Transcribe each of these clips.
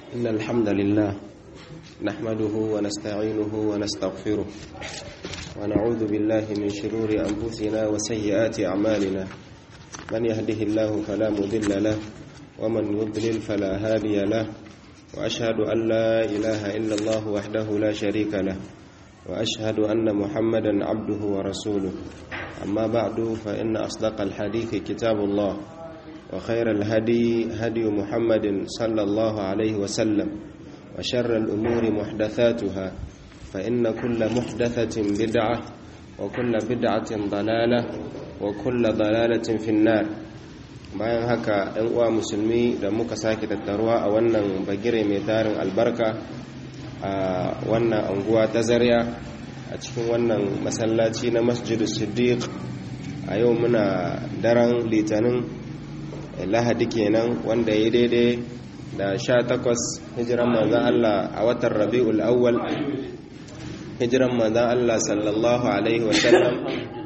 إن الحمد لله نحمده ونستعينه ونستغفره ونعوذ بالله من شرور أنفسنا وسيئات أعمالنا من يهده الله فلا مضل له ومن يضلل فلا هادي له وأشهد أن لا إله إلا الله وحده لا شريك له وأشهد أن محمدا عبده ورسوله أما بعد فإن أصدق الحديث كتاب الله وخير الهدي هدي محمد صلى الله عليه وسلم وشر الأمور محدثاتها فإن كل محدثة بدعة وكل بدعة ضلالة وكل ضلالة في النار bayan haka ‘yan uwa musulmi da muka sake tattaruwa a wannan bagire mai tarin albarka a wannan anguwa ta zarya a cikin wannan masallaci na masjidu siddiq a yau muna daren litinin lahadi kenan wanda ya daidai da sha takwas hijiran manzan Allah a watan rabi'ul awwal hijiran manzan Allah sallallahu alaihi wasallam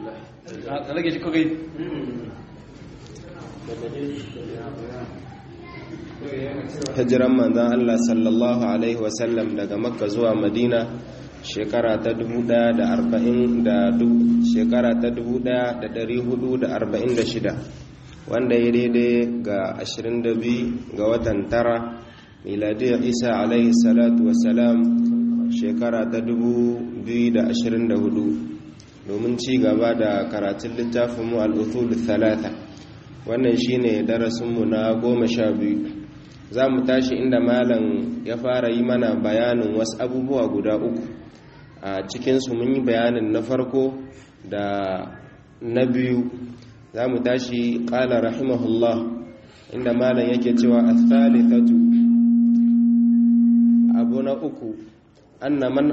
hijiran manzan Allah sallallahu alaihi wasallam daga makka zuwa madina shekara ta 1440 shekara ta 1446 wanda ya daidai ga 22 ga watan tara miladiyar isa alaihi salatu wasalam shekara ta 2024 domin ci gaba da karatun littafinmu al'uthul thalatha wannan shine darasinmu na goma sha biyu za mu tashi inda malam ya fara yi mana bayanin wasu abubuwa guda uku a cikinsu mun yi bayanin na farko da na biyu za mu tashi ƙala rahimahullah inda malam yake cewa a thalithatu abu na uku anna man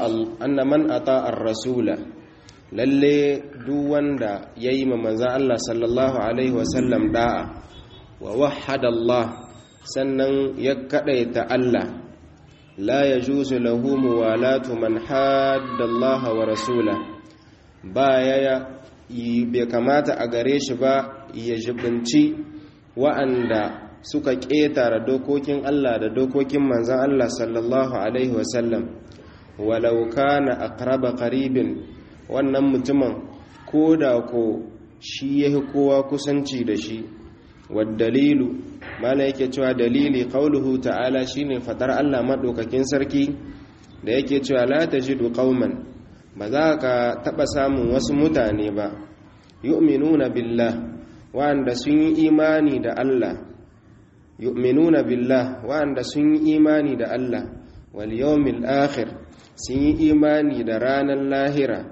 ata ar-rasula lalle duk wanda ya yi ma manzan Allah sallallahu alaihi wasallam da'a wa wahada Allah sannan ya kaɗaita Allah la ya juzu lahu muwalatu man hadda Allah wa rasula ba ya bai kamata a gare shi ba ya jibinci wa'anda suka ƙetare dokokin Allah da dokokin manzan Allah sallallahu Alaihi wasallam walau kana aqraba qaribin wannan mutumin ko da ko shi ya kowa kusanci da shi dalilu mala yake cewa dalili qauluhu ta'ala shine fatar Allah madaukakin sarki da yake cewa la tajidu qauman ba za ka taɓa samun wasu mutane ba yu'minuna billah wa'anda sun yi imani da Allah yu'minuna billah wa'anda sun yi imani da Allah wal yawmil akhir sun yi imani da ranar lahira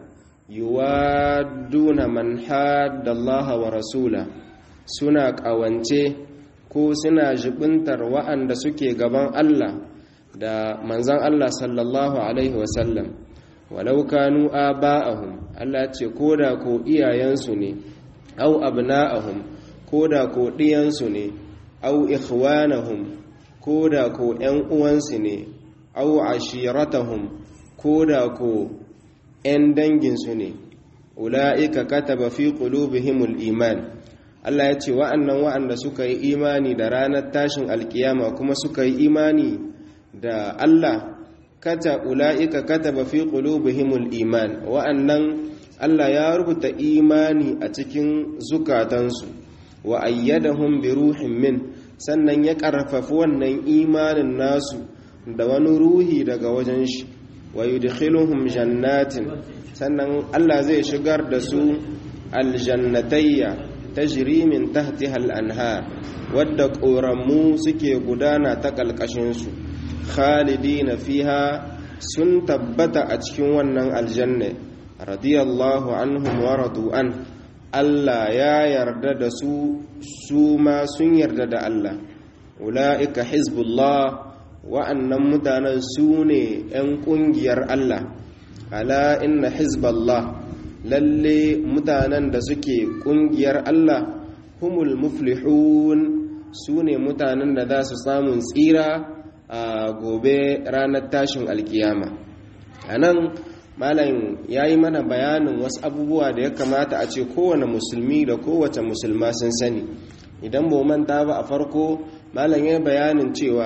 yuwadduna man hadda Allah wa rasula suna ƙawance ko suna jibintar wa'anda suke gaban Allah da manzan Allah sallallahu alaihi wasallam walau kanu aba'ahum Allah ce koda ko iyayensu ne au abna'ahum koda ko diyansu ne au ikhwanahum koda ko ƴan uwansu ne au ashiratahum koda ko ƴan danginsu ne ula'ika kataba fi qulubihimul iman Allah ya ce wa'annan wa'anda suka yi imani da ranar tashin alkiyama kuma suka yi imani da Allah kata ula'ika kataba fi qulubihimul iman wa'annan Allah ya rubuta imani a cikin zukatansu wa ayyadahum bi ruhin min sannan ya karfafi wannan imanin nasu da wani ruhi daga wajen shi wa yudkhiluhum jannatin sannan Allah zai shigar da su aljannatayya tajri min tahtiha al-anhar wadda ƙoramu suke gudana ta ƙalƙashinsu khalidina fiha sun tabbata a cikin wannan aljanna radiyallahu anhum wa radu an Allah ya yarda da su su ma sun yarda da Allah ula'ika hizbullah wa'annan mutanen su ne 'yan ƙungiyar Allah ala inna hizballah lalle mutanen da suke ƙungiyar Allah humul muflihun su ne mutanen da za su samun tsira a gobe ranar tashin alkiyama a nan malam ya yi mana bayanin wasu abubuwa da ya kamata a ce kowane musulmi da kowace musulma sun sani idan ba manta ba a farko malam ya bayanin cewa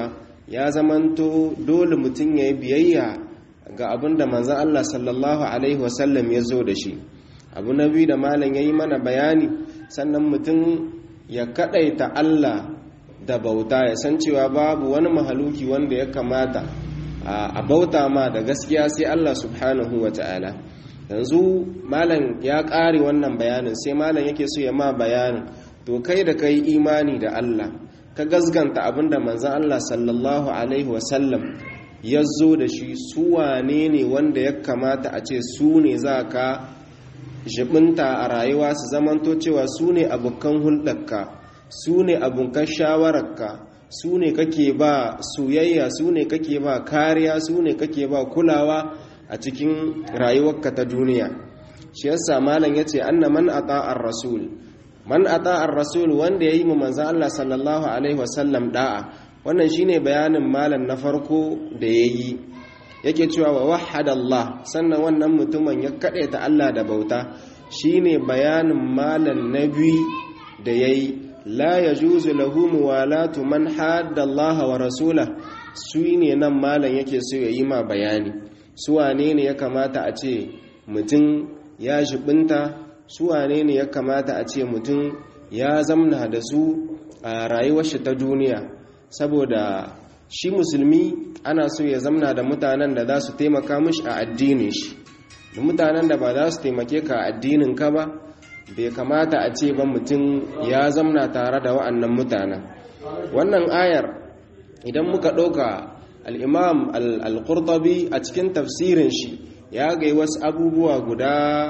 ya zamanto dole mutum ya yi biyayya ga abin da manzan Allah sallallahu Alaihi wasallam ya zo da shi abu na biyu da malam ya yi mana bayani sannan mutum ya kaɗaita Allah da bauta ya san cewa babu wani mahaluki wanda ya kamata a bauta ma da gaskiya sai Allah subhanahu wa ta'ala yanzu malam ya ƙare wannan bayanin sai malam yake so ya ma bayanin to kai da kai imani da Allah ka gazganta abinda manzan Allah sallallahu alaihi wasallam ya zo da shi su wane ne wanda ya kamata a ce su ne za ka jibinta a rayuwa su zamanto cewa su ne abokan hulɗarka su ne abokan shawararka su ne kake ba soyayya su ne kake ba kariya su ne kake ba kulawa a cikin rayuwarka ta duniya shi yasa malam yace anna man ata'ar rasul man ata'ar rasul wanda yayi mu manzo Allah sallallahu alaihi wasallam da'a wannan shine bayanin malam na farko da yayi yake cewa wa wahhada Allah sannan wannan mutumin ya ta Allah da bauta shine bayanin malam nabi da yayi la yajuzu lahu muwalatu man hadda Allah wa rasulahu shine nan malam yake so yayi ma bayani su wane ne ya kamata a ce mutum ya shibinta su wane ne ya kamata a ce mutum ya zamna da su a rayuwar shi ta duniya saboda shi musulmi ana so ya zamna da mutanen da za su taimaka mishi a addinin shi da mutanen da ba za su taimake ka a addinin ka ba bai kamata a ce ba mutum ya zamna tare da wa'annan mutanen wannan ayar idan muka ɗauka al'imam al-qurtabi a cikin tafsirin shi ya gai wasu abubuwa guda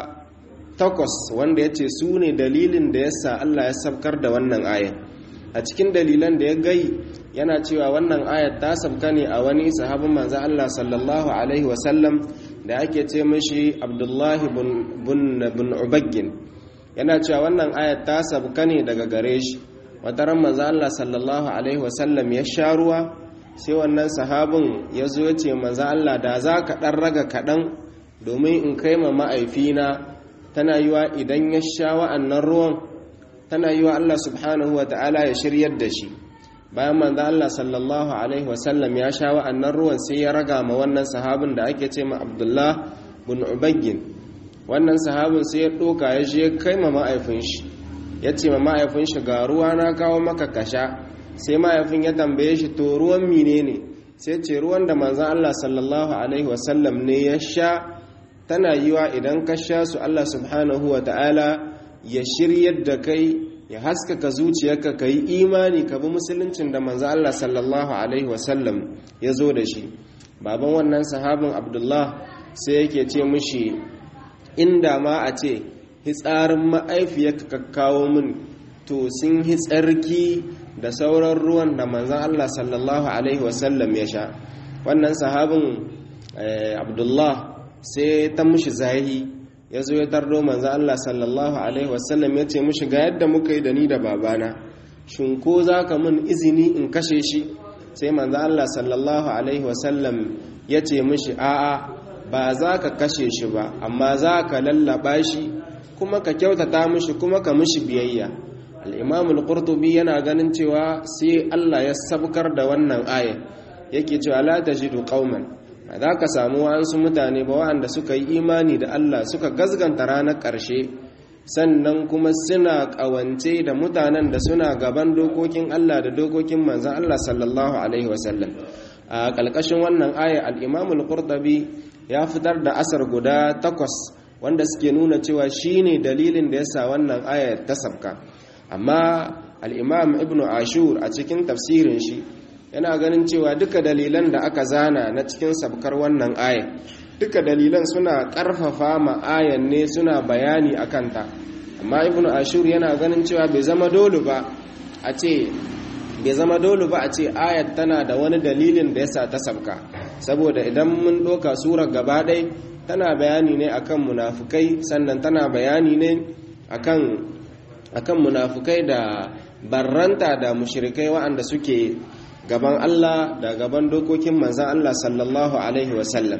takwas wanda ya ce su ne dalilin da yasa Allah ya sabkar da wannan ayar a cikin dalilan da ya gai yana cewa wannan ayar ta sabka ne a wani sahabin manzo Allah sallallahu alaihi wasallam da ake ce mashi abdullahi bin ubaggin yana cewa wannan ayar ta sabka ne daga gare shi wata ran manzo Allah sallallahu alaihi wasallam ya sha ruwa sai wannan sahabin ya zo ya ce manzo Allah da za ka ɗan raga kaɗan domin in kai ma ma'aifina tana yiwa idan ya sha wa'annan ruwan tana yiwa Allah subhanahu wa ta'ala ya shiryar da shi bayan manzo Allah sallallahu alaihi wasallam ya sha wa'annan ruwan sai ya raga ma wannan sahabin da ake ce ma Abdullah bin Ubaggin wannan sahabin sai ya ɗoka ya je kai ma ma'aifin shi ya ce ma ma'aifin shi ga ruwa na kawo maka kasha sai mahaifin ya tambaye shi to ruwan mine ne sai ce ruwan da manzan Allah sallallahu Alaihi wasallam ne ya sha tana yiwa idan ka sha su Allah subhanahu wa ta'ala ya shiryar da kai ya haskaka zuciyarka ka yi imani ka bi musuluncin da manzan Allah sallallahu Alaihi wasallam ya zo da shi baban wannan sahabin abdullah sai yake ce mushi inda ma a ce hitsarin ma'aifiyarka ka kawo min to sun hitsarki da sauran ruwan da manzan Allah sallallahu Alaihi wasallam ya sha wannan sahabin abdullah sai ta mushi zahi ya zo ya tardo manzan Allah sallallahu Alaihi wasallam ya ce mushi ga yadda muka yi da ni da babana shin ko za ka mun izini in kashe shi sai manzan Allah sallallahu Alaihi wasallam ya ce mushi a'a ba za ka kashe shi ba amma za ka lallaba shi kuma ka kyautata mushi kuma ka mushi biyayya al'imam al-qurtubi yana ganin cewa sai Allah ya sabkar da wannan aya yake cewa la tajidu qauman ba za ka samu wa'ansu mutane ba wa'anda suka yi imani da Allah suka gazganta ranar ƙarshe sannan kuma suna ƙawance da mutanen da suna gaban dokokin Allah da dokokin manzan Allah sallallahu alaihi wasallam a ƙalƙashin wannan aya al-imam al-qurtubi ya fitar da asar guda takwas wanda suke nuna cewa shine dalilin da yasa wannan aya ta sabka amma al'imam ibn ashur a cikin tafsirin shi yana ganin cewa duka dalilan da aka zana na cikin sabkar wannan aya duka dalilan suna ƙarfafa ma ayan ne suna bayani a kanta amma ibn ashur yana ganin cewa bai zama dole ba a ce bai zama dole ba a ce ayat tana da wani dalilin da yasa ta sabka saboda idan mun ɗauka surar gaba ɗai tana bayani ne akan munafukai sannan tana bayani ne akan akan munafukai da barranta da mushrikai waɗanda suke gaban Allah da gaban dokokin manzan Allah sallallahu alaihi wasallam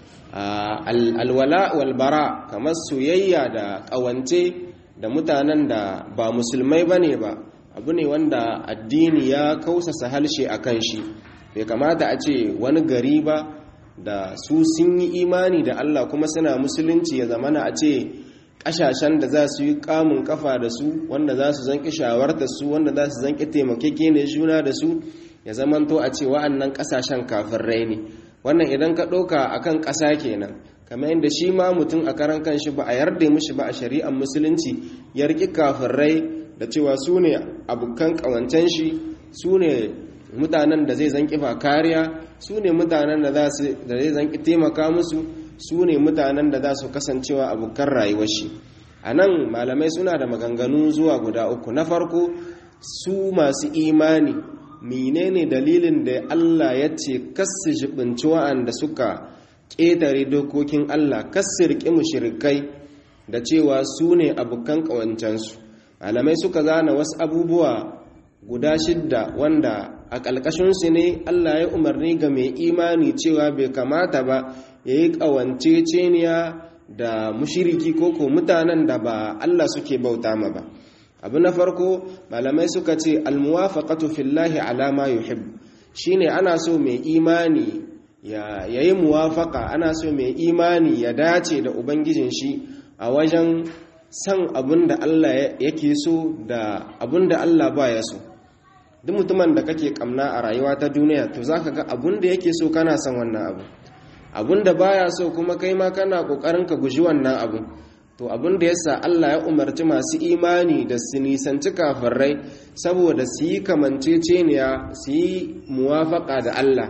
alwala walbara kamar soyayya da ƙawance da mutanen da ba musulmai bane ba abu ne wanda addini ya kausasa halshe a kan shi bai kamata a ce wani gari ba da su sun yi imani da Allah kuma suna musulunci ya zamana a ce ƙashashen da za su yi kamun kafa da su wanda za su zanki shawarta su wanda za su zanki taimakeke ne juna da su ya zamanto a ce wa'annan ƙasashen kafirai ne wannan idan ka ɗauka a kan ƙasa kenan kamar yadda shi ma mutum a karan kanshi ba a yarda mishi ba a shari'ar musulunci ya riƙi kafirai da cewa su ne abokan ƙawancen shi su ne mutanen da zai zanki ba kariya su ne mutanen da zai zanki taimaka musu su ne mutanen da za su kasancewa abokan rayuwar shi a nan malamai suna da maganganu zuwa guda uku na farko su masu imani menene dalilin da Allah ya ce kassu jibinci wa'anda suka ƙetare dokokin Allah kassu riƙe mushrikai da cewa su ne abokan ƙawancensu malamai suka zana wasu abubuwa guda shidda wanda a ƙalƙashinsu ne Allah ya umarni ga mai imani cewa bai kamata ba ya yi ƙawanceceniya da mushiriki ko ko mutanen da ba Allah suke bauta ma ba abu na farko malamai suka ce almuwafaqatu fillahi ala ma yuhib shine ana so mai imani ya yayi muwafaqa ana so mai imani ya dace da ubangijin shi a wajen san abinda Allah yake so da abinda Allah baya so duk mutumin da kake kamna a rayuwa ta duniya to zaka ga abinda yake so kana son wannan abu abinda baya so kuma kai ma kana kokarin ka guji wannan abu to abinda yasa Allah ya umarci masu imani da su nisanci kafirai saboda su yi kamanceceniya su yi muwafaka da Allah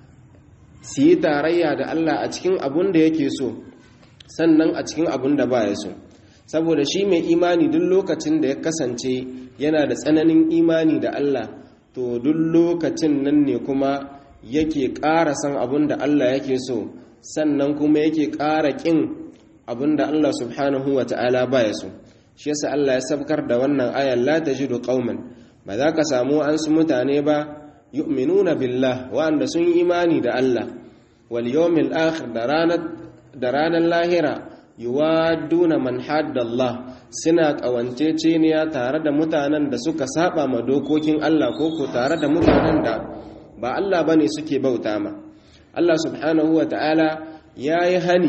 su yi tarayya da Allah a cikin abin da yake so sannan a cikin abin da baya so saboda shi mai imani duk lokacin da ya kasance yana da tsananin imani da Allah to duk lokacin nan ne kuma yake ƙara san abin da Allah yake so sannan kuma yake ƙara ƙin abin da Allah subhanahu wa ta'ala baya so shi yasa Allah ya sabkar da wannan ayan la tajidu qauman ba za ka samu an su mutane ba yu'minuna billah wa'anda sun yi imani da Allah wal yawmil akhir da ranar da ranar lahira yuwaduna man hadda Allah suna kawanceceniya tare da mutanen da suka saba ma dokokin Allah ko ko tare da mutanen da ba Allah ba ne suke bauta ma Allah subhanahu wa ta'ala ya yi hani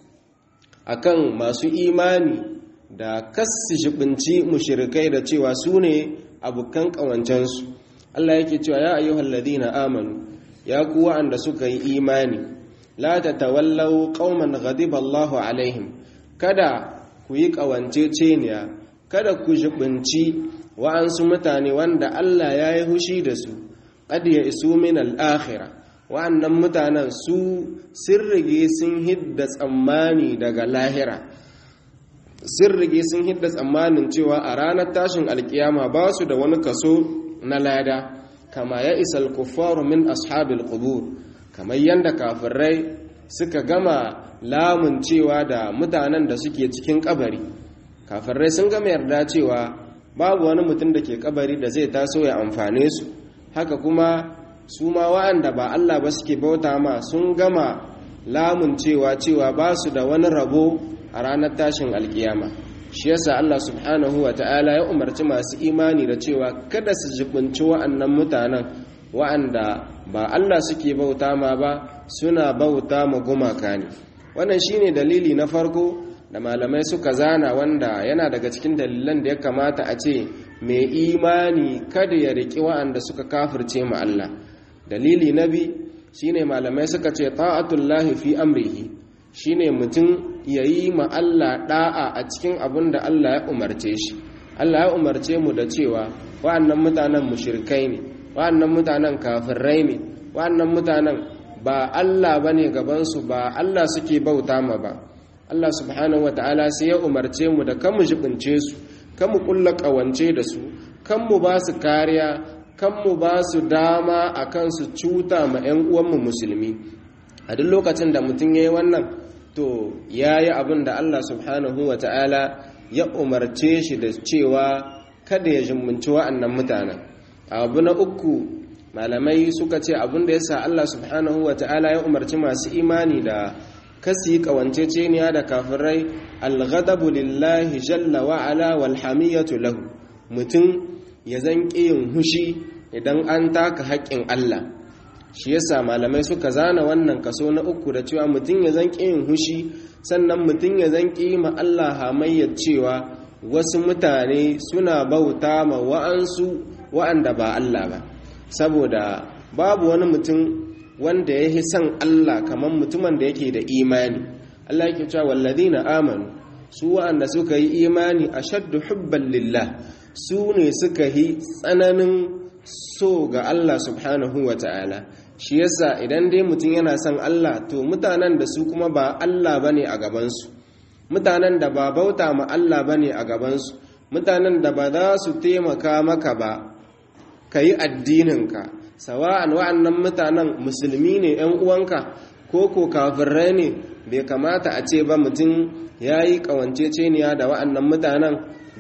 a kan masu imani da kassi shibinci mushirikai da cewa su ne abokan ƙawancensu Allah yake cewa ya ayyuhal ladina amanu ya ku wa'anda suka yi imani la tatawallaw qauman ghadiba Allahu alaihim kada ku yi ƙawanceceniya kada ku shibinci wa'ansu mutane wanda Allah ya yi hushi da su qad ya isu min al-akhirah wa'annan mutanen su sun rige sun hidda tsammani daga lahira sun rige sun hidda tsammanin cewa a ranar tashin alkiyama ba su da wani kaso na lada kama ya isa al-kuffaru min ashabil qubur kamar yanda kafirai suka gama lamun cewa da mutanen da suke cikin kabari kafirai sun gama yarda cewa babu wani mutum da ke kabari da zai taso ya amfane su haka kuma su ma wa'anda ba Allah ba suke bauta ma sun gama lamun cewa cewa ba su da wani rabo a ranar tashin alkiyama shi yasa Allah subhanahu wa ta'ala ya umarci masu imani da cewa kada su jibinci wa'annan mutanen wa'anda ba Allah suke bauta ma ba suna bauta ma gumaka ne wannan shine dalili na farko da malamai suka zana wanda yana daga cikin dalilan da ya kamata a ce mai imani kada ya riƙi wa'anda suka kafirce ma Allah dalili na bi shine malamai suka ce ta'atullahi fi amrihi shine mutum yayi ma Allah da'a a cikin abin da Allah ya umarce shi Allah ya umarce mu da cewa wa'annan mutanen mushrikai ne wa'annan mutanen kafirai ne wa'annan mutanen ba Allah bane gaban su ba Allah suke bauta ma ba Allah subhanahu wataala sai ya umarce mu da kan mu jibince su kan mu kulla kawance da su kan mu ba su kariya kan mu ba su dama a kan su cuta ma 'yan uwanmu musulmi a duk lokacin da mutum ya yi wannan to ya yi abin da Allah subhanahu wa ta'ala ya umarce shi da cewa kada ya jimminci wa'annan mutanen abu na uku malamai suka ce abin da ya sa Allah subhanahu wa ta'ala ya umarci masu imani da kasi kawanceceniya da kafirai alghadabu lillahi jalla wa'ala walhamiyatu lahu mutum ya zan yin hushi idan an taka haƙƙin Allah shi yasa malamai suka zana wannan kaso na uku da cewa mutum ya zanki yin hushi sannan mutum ya zanki ma Allah hamayyar cewa wasu mutane suna bauta ma wa'ansu wa'anda ba Allah ba saboda babu wani mutum wanda ya yi son Allah kamar mutumin da yake da imani Allah yake cewa walladina amanu su wa'anda suka yi imani ashaddu hubban lillah su ne suka yi tsananin so ga Allah subhanahu wa ta'ala shi yasa idan dai mutum yana son Allah to mutanen da su kuma ba Allah bane a gabansu mutanen da ba bauta ma Allah bane a gabansu mutanen da ba za su taimaka maka ba ka yi addininka sawa'an wa'annan mutanen musulmi ne 'yan uwanka ko ko kafirai ne bai kamata a ce ba mutum ya yi ƙawanceceniya da wa'annan mutanen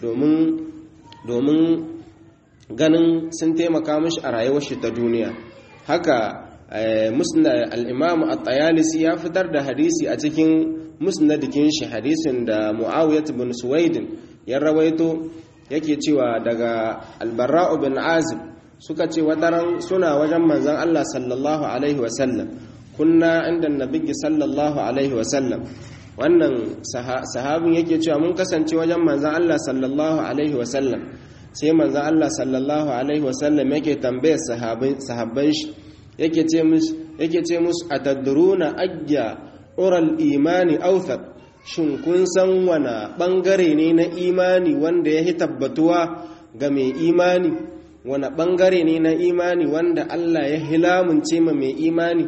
domin ganin sun taimaka mashi a rayuwar shi ta duniya haka musna al-imam at-tayalisi ya fitar da hadisi a cikin musnadikin shi hadisin da muawiyah bin suwaidin ya rawaito yake cewa daga al-barra'u bin azib suka ce wataran suna wajen manzon Allah sallallahu alaihi wasallam kunna inda nabiyyi sallallahu alaihi wasallam wannan sahabin yake cewa mun kasance wajen manzon Allah sallallahu alaihi wasallam sai manzon Allah sallallahu alaihi wasallam yake tambayar sahabban shi yake ce musu yake ce musu atadruna ajja ural imani awthaq shin kun san wana bangare ne na imani wanda ya tabbatuwa ga mai imani wana bangare ne na imani wanda Allah ya hilamunce ma mai imani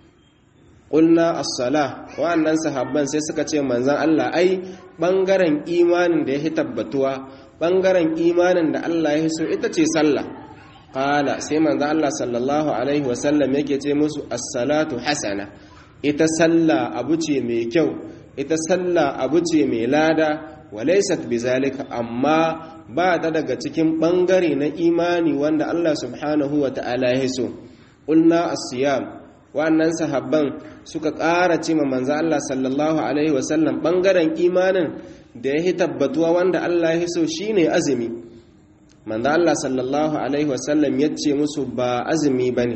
ƙulna as-sala wa'annan sahabban sai suka ce manzon Allah ai bangaren imanin da ya tabbatuwa bangaren imanin da Allah ya so ita ce sallah qala sai manzon Allah sallallahu alaihi wasallam yake ce musu as-salatu hasana ita sallah abu ce mai kyau ita sallah abu ce mai lada walaysat bizalika amma ba ta daga cikin bangare na imani wanda Allah subhanahu wa ta'ala ya so qulna as-siyam wa'annan sahabban suka ƙara ce ma manzo Allah sallallahu alaihi wasallam bangaren imanin da ya tabbatuwa wanda Allah ya so shine azumi manzo Allah sallallahu alaihi wasallam ya ce musu ba azumi bane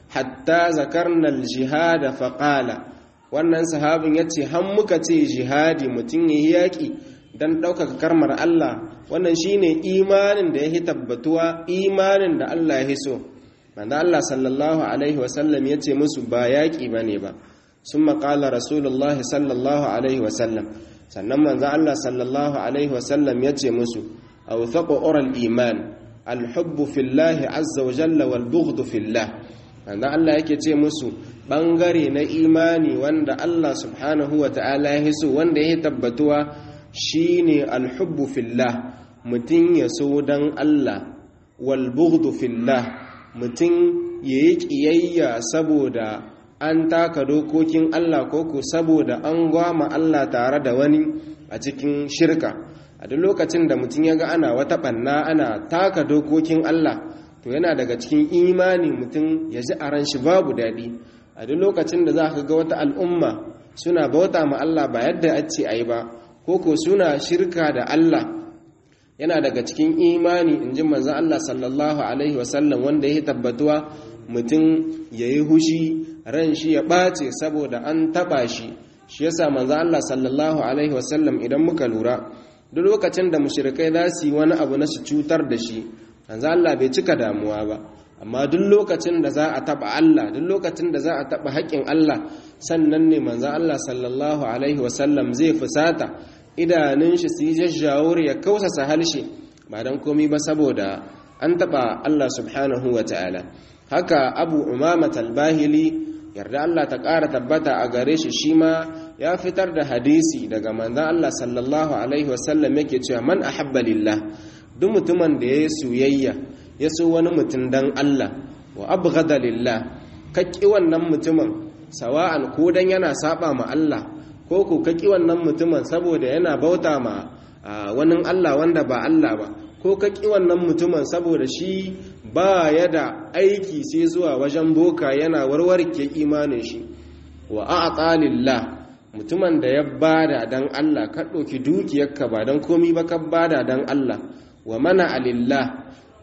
hatta zakarna al-jihad fa qala wannan sahabin ya ce han muka ce jihadi mutum ya yaƙi don ɗaukaka karmar Allah wannan shine imanin da ya tabbatuwa imanin da Allah ya so manzo Allah sallallahu alaihi wasallam ya ce musu ba yaƙi bane ba sun maƙala rasulullah sallallahu alaihi wasallam sannan manzo Allah sallallahu alaihi wasallam ya ce musu awthaqu oral iman alhubbu fillahi azza wa jalla wal bughdu fillah manzo Allah yake ce musu bangare na imani wanda Allah subhanahu wa ta'ala ya so wanda ya tabbatuwa shine alhubbu fillah mutum ya so dan Allah wal bughdu fillah mutum yayi kiyayya saboda an taka dokokin Allah koko saboda an gwama Allah tare da wani a cikin shirka a duk lokacin da mutum ya ga ana wata banna ana taka dokokin Allah to yana daga cikin imani mutum ya ji a ran shi babu daɗi a duk lokacin da za ka ga wata al'umma suna bauta ma Allah ba yadda a ce a yi ba ko ko suna shirka da Allah yana daga cikin imani in ji manzan Allah sallallahu alaihi wasallam wanda ya tabbatuwa mutum ya yi hushi ran shi ya ɓace saboda an taɓa shi shi yasa manzan Allah sallallahu alaihi wasallam idan muka lura duk lokacin da mushrikai za su yi wani abu na su cutar da shi manzo Allah bai cika damuwa ba amma duk lokacin da za a taba Allah duk lokacin da za a taba haƙƙin Allah sannan ne manzo Allah sallallahu alaihi wasallam zai fusata idanun shi su yi jajjawur ya kausasa halshe ba dan komai ba saboda an taba Allah subhanahu wa ta'ala haka Abu Umama Talbahili yarda Allah ta ƙara tabbata a gare shi shi ma ya fitar da hadisi daga manzon Allah sallallahu alaihi wasallam yake cewa man ahabba lillah duk mutumin da ya yi soyayya ya so wani mutum dan Allah wa abghada lillah kaki wannan mutumin sawa'an ko dan yana saba ma Allah ko ko kaki wannan mutumin saboda yana bauta ma wani Allah wanda ba Allah ba ko kaki wannan mutumin saboda shi ba ya da aiki sai zuwa wajen boka yana warwarke imanin shi wa a'ta lillah mutumin da ya bada dan Allah ka ɗauki dukiyarka ba dan komi ba ka bada dan Allah wa mana alillah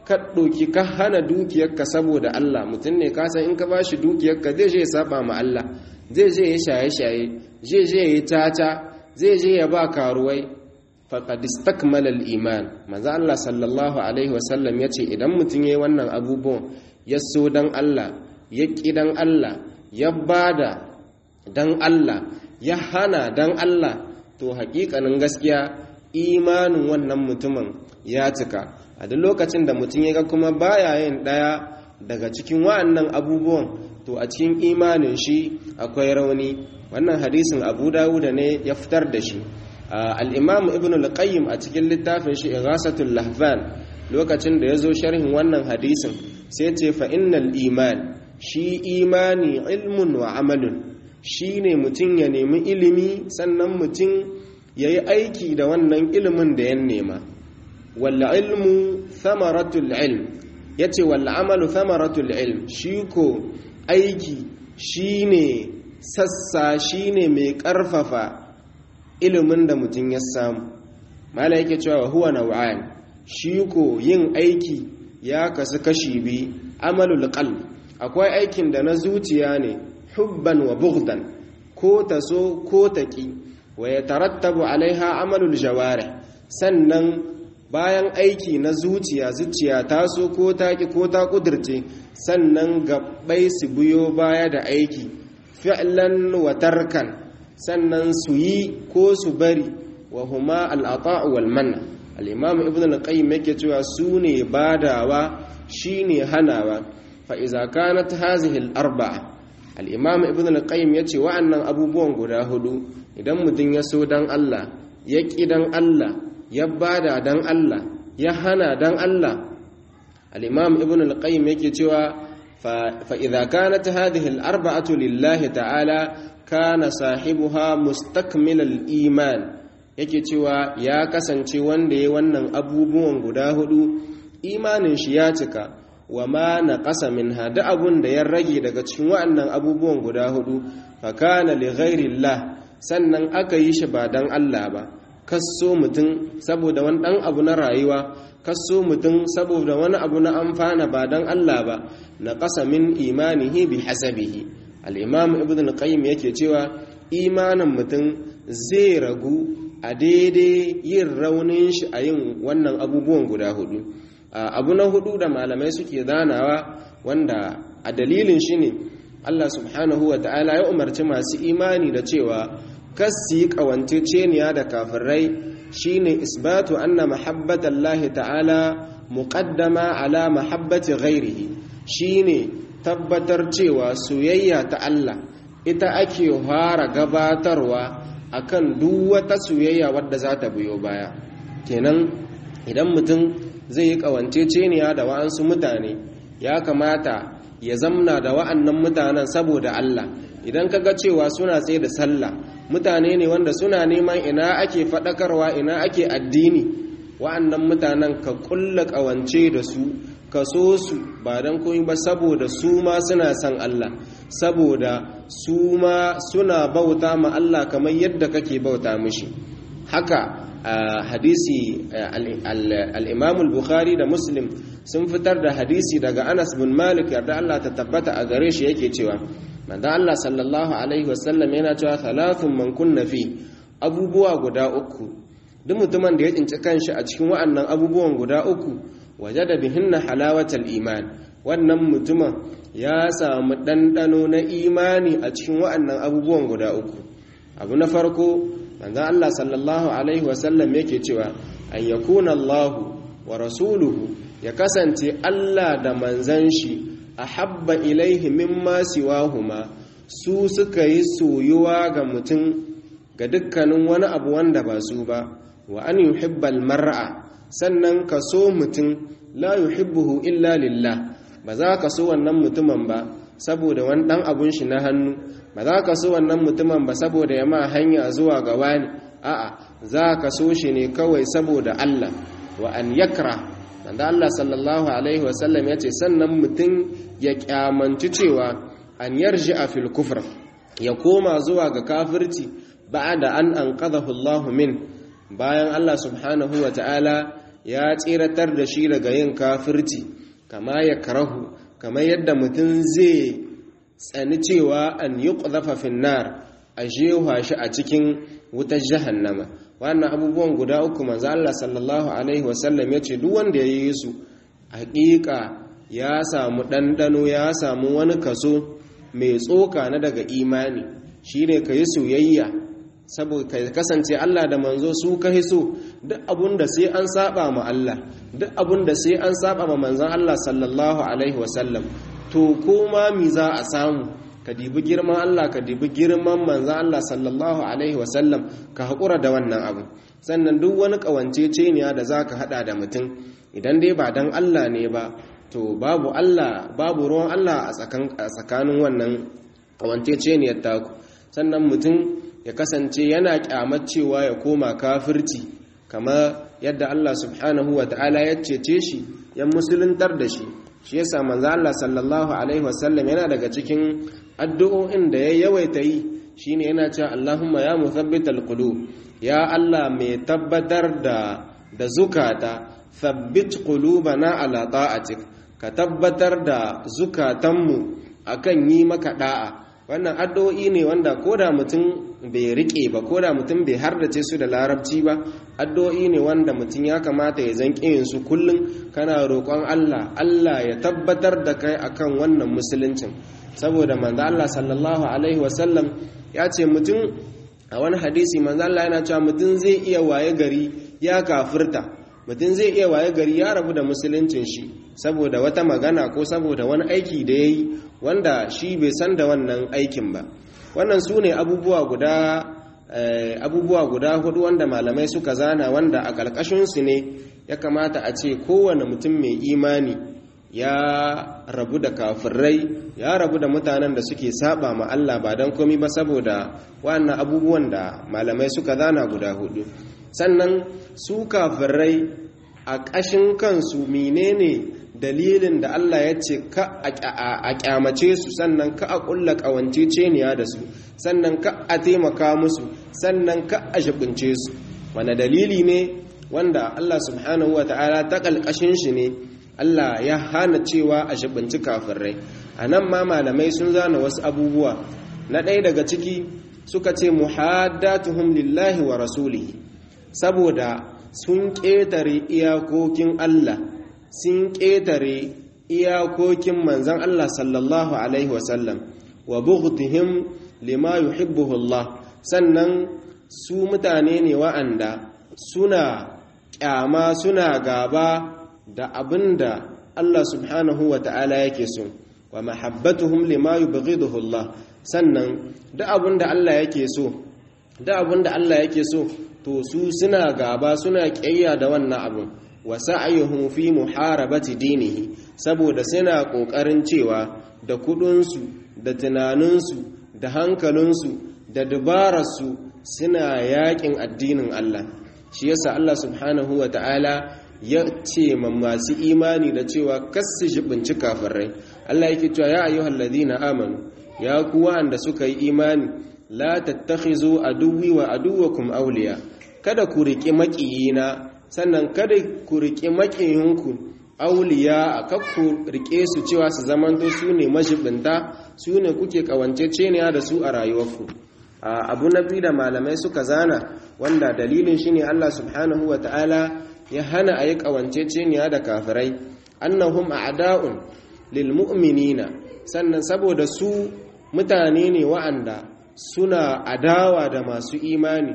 ka ɗauki ka hana dukiyarka saboda Allah mutum ne ka san in ka bashi dukiyarka zai je ya saba ma Allah zai je ya shaye-shaye zai je ya yi tata zai je ya ba karuwai faqad istakmala al-iman manzo Allah sallallahu alaihi wasallam yace idan mutum yayi wannan abubuwan ya so dan Allah ya ki dan Allah ya bada dan Allah ya hana dan Allah to hakikanin gaskiya imanin wannan mutumin ya cika a duk lokacin da mutum ya ga kuma baya yin daya daga cikin wa'annan abubuwan to a cikin imanin shi akwai rauni wannan hadisin abu dawuda ne ya fitar da shi al-imam ibn al-qayyim a cikin littafin shi ighasatul lahfan lokacin da ya zo sharhin wannan hadisin sai ce fa innal iman shi imani ilmun wa amalun shi ne mutum ya nemi ilimi sannan mutum ya yi aiki da wannan ilimin da ya nema walla ilmu thamaratul ilm ya ce walla amalu thamaratul ilm shi ko aiki shi ne sassa shi ne mai ƙarfafa ilimin da mutum ya samu mala yake cewa huwa nau'an shi ko yin aiki ya kasu kashi biyu amalul qalb akwai aikin da na zuciya ne hubban wa bughdan ko ta so ko ta ki wa ya tarattabu alaiha amalul jawarih sannan bayan aiki na zuciya zuciya ta so ko ta ki ko ta kudirce sannan gabbai su biyo baya da aiki fi'lan wa tarkan sannan su yi ko su bari wa huma al-ata'u wal manna al-imam ibn al-qayyim yake cewa su ne badawa shine hanawa fa iza kanat hazihi al-arba'a al-imam ibn al-qayyim yace wa'annan abubuwan guda hudu idan mutum ya so dan Allah ya ki dan Allah ya bada dan Allah ya hana dan Allah al-imam ibn al-qayyim yake cewa fa idza kanat hadhihi al-arba'atu lillahi ta'ala kana sahibuha mustakmilal iman yake cewa ya kasance wanda ya wannan abubuwan guda hudu imanin shi ya cika wa ma na ƙasa min hada abun da ya rage daga cikin wa'annan abubuwan guda hudu fa kana li ghairillah sannan aka yi shi ba dan Allah ba kaso mutum saboda wani dan abu na rayuwa kaso mutum saboda wani abu na amfana ba dan Allah ba na ƙasa min imanihi bi hasabihi al-imam ibn al-qayyim yake cewa imanin mutum zai ragu a daidai yin raunin shi a yin wannan abubuwan guda hudu abu na hudu da malamai suke zanawa wanda a dalilin shi ne Allah subhanahu wa ta'ala ya umarci masu imani da cewa kasi ceniya da kafirai shine isbatu anna mahabbatallahi ta'ala muqaddama ala mahabbati ghairihi shine tabbatar cewa soyayya ta Allah ita ake fara gabatarwa akan duk wata soyayya wadda za ta biyo baya kenan idan mutum zai yi ƙawanceceniya da wa'ansu mutane ya kamata ya zamna da wa'annan mutanen saboda Allah idan ka ga cewa suna tsaye da sallah mutane ne wanda suna neman ina ake faɗakarwa ina ake addini wa'annan mutanen ka ƙulla ƙawance da su ka so su ba don koyi ba saboda su ma suna son Allah saboda su ma suna bauta ma Allah kamar yadda kake bauta mishi haka a hadisi al-imam bukhari da muslim sun fitar da hadisi daga anas bin malik yarda Allah ta tabbata a gare shi yake cewa manzo Allah sallallahu alaihi wasallam yana cewa thalathun man kunna fi abubuwa guda uku duk mutumin da ya tsinci kanshi a cikin wa'annan abubuwan guda uku wajada bihinna halawatal iman wannan mutumin ya samu ɗanɗano na imani a cikin wa'annan abubuwan guda uku abu na farko manzon Allah sallallahu alaihi wasallam yake cewa an yakuna Allah wa rasuluhu ya kasance Allah da manzan shi ahabba ilaihi mimma siwahuma su suka yi soyuwa ga mutum ga dukkanin wani abu wanda ba su ba wa an yuhibbal mar'a sannan ka so mutum la yuhibbuhu illa lillah ba za ka so wannan mutumin ba saboda wani dan abun shi na hannu ba za ka so wannan mutumin ba saboda ya ma hanya zuwa ga wani a'a za ka so shi ne kawai saboda Allah wa an yakra wanda Allah sallallahu alaihi wasallam ya ce sannan mutum ya kyamanci cewa an yarji a fil kufr ya koma zuwa ga kafirci ba'da an anqadahu Allah min bayan Allah subhanahu wa ta'ala ya tsiratar da shi daga yin kafirci kama ya karahu kamar yadda mutum zai tsani cewa an yi ƙuzafa finnar a jewa shi a cikin wutar jahannama wannan abubuwan guda uku manzo Allah sallallahu alaihi wasallam ya ce duk wanda ya yi su haƙiƙa ya samu ɗanɗano ya samu wani kaso mai tsoka na daga imani shine ka yi soyayya saboda ka kasance Allah da manzo su ka so duk abun da sai an saba ma Allah duk abun da sai an saba ma manzon Allah sallallahu alaihi wasallam to koma mi za a samu ka dibi girman Allah ka dibi girman manzon Allah sallallahu alaihi wasallam ka haƙura da wannan abu sannan duk wani ƙawanceceniya da za ka haɗa da mutum idan dai ba don Allah ne ba to babu Allah babu ruwan Allah a tsakanin wannan ƙawanceceniyar taku sannan mutum ya kasance yana kyamar cewa ya koma kafirci kama yadda Allah subhanahu wa ta'ala ya cece shi ya musuluntar da shi shi yasa manzo Allah sallallahu alaihi wasallam yana daga cikin addu'o'in da ya yawaita yi shine yana cewa Allahumma ya muthabbital qulub ya Allah mai tabbatar da da zukata thabbit qulubana ala ta'atik ka tabbatar da zukatanmu akan yi maka da'a wannan addu'o'i ne wanda koda mutum bai rike ba koda mutum bai hardace su da larabci ba addu'o'i ne wanda mutum ya kamata ya zan yin su kullum kana roƙon Allah Allah ya tabbatar da kai akan wannan musuluncin saboda manzo Allah sallallahu alaihi wasallam ya ce mutum a wani hadisi manzo Allah yana cewa mutum zai iya waye gari ya kafirta mutum zai iya waye gari ya rabu da musuluncin shi saboda wata magana ko saboda wani aiki da ya yi wanda shi bai san da wannan aikin ba wannan su ne abubuwa guda abubuwa guda hudu wanda malamai suka zana wanda a ƙarƙashinsu ne ya kamata a ce kowane mutum mai imani ya rabu da kafirai ya rabu da mutanen da suke saba ma Allah ba don komi ba saboda wannan abubuwan da malamai suka zana guda hudu sannan su kafirai a ƙashin kansu menene dalilin da Allah ya ce ka a kyamace su sannan ka a ƙulla ƙawanceceniya da su sannan ka a taimaka musu sannan ka a shibince su wane dalili ne wanda Allah subhanahu wa ta'ala ta ƙalƙashin shi ne Allah ya hana cewa a shibinci kafirai a nan ma malamai sun zana wasu abubuwa na ɗaya daga ciki suka ce muhaddatuhum lillahi wa rasulihi saboda sun ƙetare iyakokin Allah sun ƙetare iyakokin manzan Allah sallallahu Alaihi wasallam wa bughtihim lima yuhibbuhu Allah sannan su mutane ne wa'anda suna ƙyama suna gaba da abinda Allah subhanahu wa ta'ala yake so wa mahabbatuhum lima yubghiduhu Allah sannan da abinda Allah yake so da abinda Allah yake so to su suna gaba suna ƙiyayya da wannan abin wa sa'ayuhum fi muharabati dinihi saboda suna kokarin cewa da kudinsu da tunaninsu da hankalinsu da dubararsu suna yakin addinin Allah shi yasa Allah subhanahu wa ta'ala ya ce ma masu imani da cewa kasu shibinci kafirai Allah yake cewa ya ayyuhal ladina amanu ya ku wanda suka yi imani la tattakhizu aduwwi wa aduwwakum awliya kada ku riƙi maƙiyina sannan kada ku riƙi maƙiyinku auliya a kakku riƙe su cewa su zamanto su ne mashibinta su ne kuke ƙawanceceniya da su a rayuwarku abu na biyu da malamai suka zana wanda dalilin shi ne Allah subhanahu wa ta'ala ya hana a yi ƙawanceceniya da kafirai annahum a'da'un lil mu'minina sannan saboda su mutane ne wa'anda suna adawa da masu imani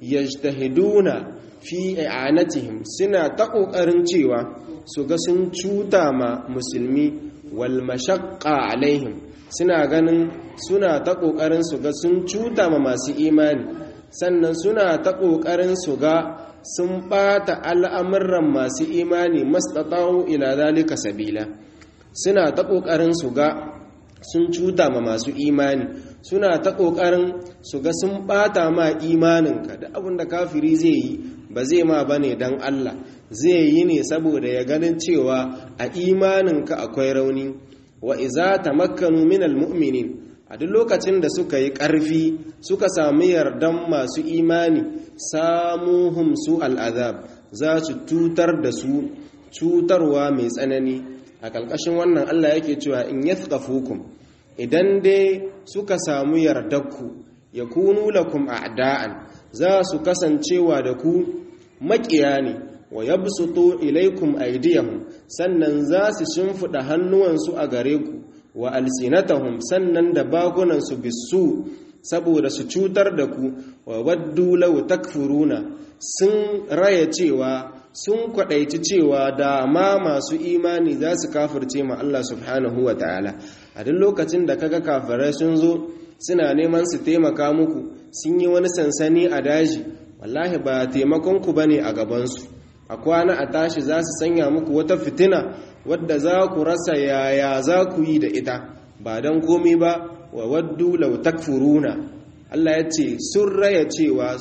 yajtahiduna fi i'anatihim suna ta kokarin cewa su ga sun cuta ma musulmi wal mashaqqa alaihim suna ganin suna ta kokarin su ga sun cuta ma masu imani sannan suna ta kokarin su ga sun bata al'amuran masu imani mastata'u ila zalika sabila suna ta kokarin su ga sun cuta ma masu imani suna ta ƙoƙarin su ga sun ɓata ma imaninka da abin da kafiri zai yi ba zai ma ba ne don Allah zai yi ne saboda ya ganin cewa a imaninka akwai rauni wa iza ta makkanu minal mu'minin a duk lokacin da suka yi ƙarfi suka sami yardan masu imani samuhum su al'azab za su cutar da su cutarwa mai tsanani a ƙarƙashin wannan Allah yake cewa in yathqafukum idan dai suka samu yardarku yakunu lakum a'da'an za su kasancewa da ku maƙiya ne wa yabsutu ilaikum aydiyahum sannan za su shimfida hannuwansu a gare ku wa alsinatahum sannan da bakunansu bisu saboda su cutar da ku wa waddu law takfuruna sun raya cewa sun kwadaici cewa da ma masu imani za su kafirce ma Allah subhanahu wa ta'ala a duk lokacin da kaga kafirai sun zo suna neman su taimaka muku sun yi wani sansani a daji wallahi ba taimakon ku bane a gabansu a kwana a tashi za su sanya muku wata fitina wadda za ku rasa yaya za ku yi da ita ba don komi ba wa waddu law takfuruna Allah ya ce sun raya cewa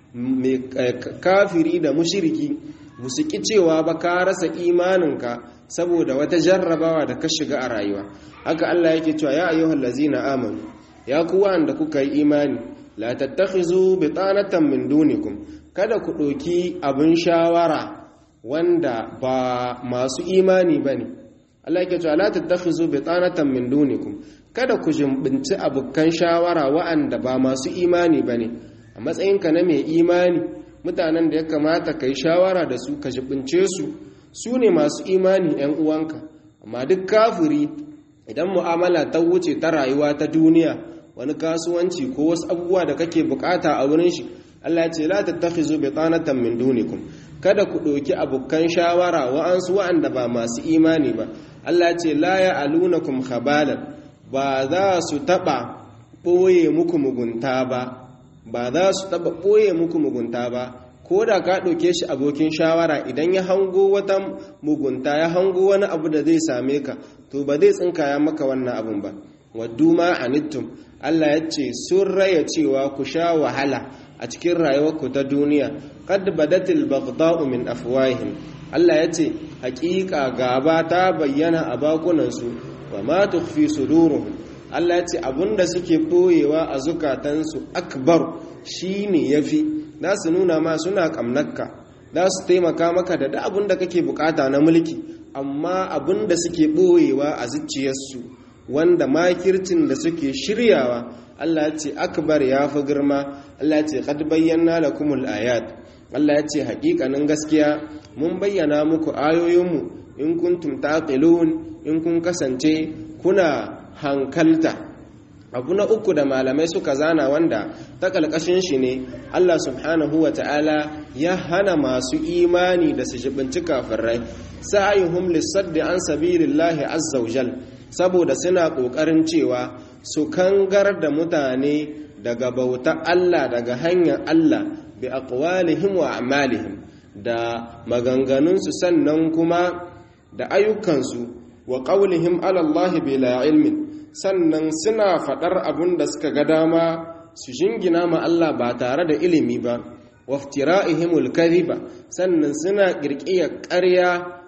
kafiri da mushiriki musu ki cewa ba ka rasa imaninka saboda wata jarrabawa da ka shiga a rayuwa haka Allah yake cewa ya ayyuhal ladzina amanu ya ku wanda kuka yi imani la tattakhizu bitanatan min dunikum kada ku ɗauki abin shawara wanda ba masu imani bane Allah yake cewa la tattakhizu bitanatan min dunikum kada ku jimbinci abukan shawara wa'anda ba masu imani bane a matsayinka na mai imani mutanen da ya kamata ka yi shawara da su ka jimbince su su ne masu imani 'yan uwanka amma duk kafiri idan mu'amala ta wuce ta rayuwa ta duniya wani kasuwanci ko wasu abubuwa da kake bukata a wurin shi Allah ce la tattakhizu bitanatan min dunikum kada ku ɗauki abokan shawara wa'ansu wa'anda ba masu imani ba Allah ce la ya'alunakum khabalan ba za su taba ɓoye muku mugunta ba ba za su taba ɓoye muku mugunta ba ko da ka ɗauke shi abokin shawara idan ya hango wata mugunta ya hango wani abu da zai same ka to ba zai tsinkaya maka wannan abun ba waddu ma anittum Allah ya ce sun raya cewa ku sha wahala a cikin rayuwarku ta duniya qad badatil baghdha'u min afwahihim Allah ya ce hakika gaba ta bayyana a bakunansu wa ma tukhfi suduruhum Allah ya ce abinda suke boyewa a zukatansu akbar shine yafi za su nuna ma suna kamnakka za su taimaka maka da duk abin da kake bukata na mulki amma abin da suke boyewa a zuciyarsu wanda makircin da suke shiryawa Allah ya ce akbar ya fi girma Allah ya ce qad bayyana lakumul ayat Allah ya ce haƙiƙanin gaskiya mun bayyana muku ayoyinmu in kuntum taqilun in kun kasance kuna hankalta abu na uku da malamai suka zana wanda ta ƙalƙashin shi ne Allah subhanahu wa ta'ala ya hana masu imani da su jibinci kafirai sa'ayuhum lissaddi an sabilillahi azza wajal saboda suna ƙoƙarin cewa su kangar da mutane daga bauta Allah daga hanyar Allah bi aqwalihim wa a'malihim da maganganunsu sannan kuma da ayyukansu wa qawlihim ala Allah bila ilmin sannan suna faɗar abin da suka ga dama su jingina ma Allah ba tare da ilimi ba waftira'ihimul kadhiba sannan suna kirkiya ƙarya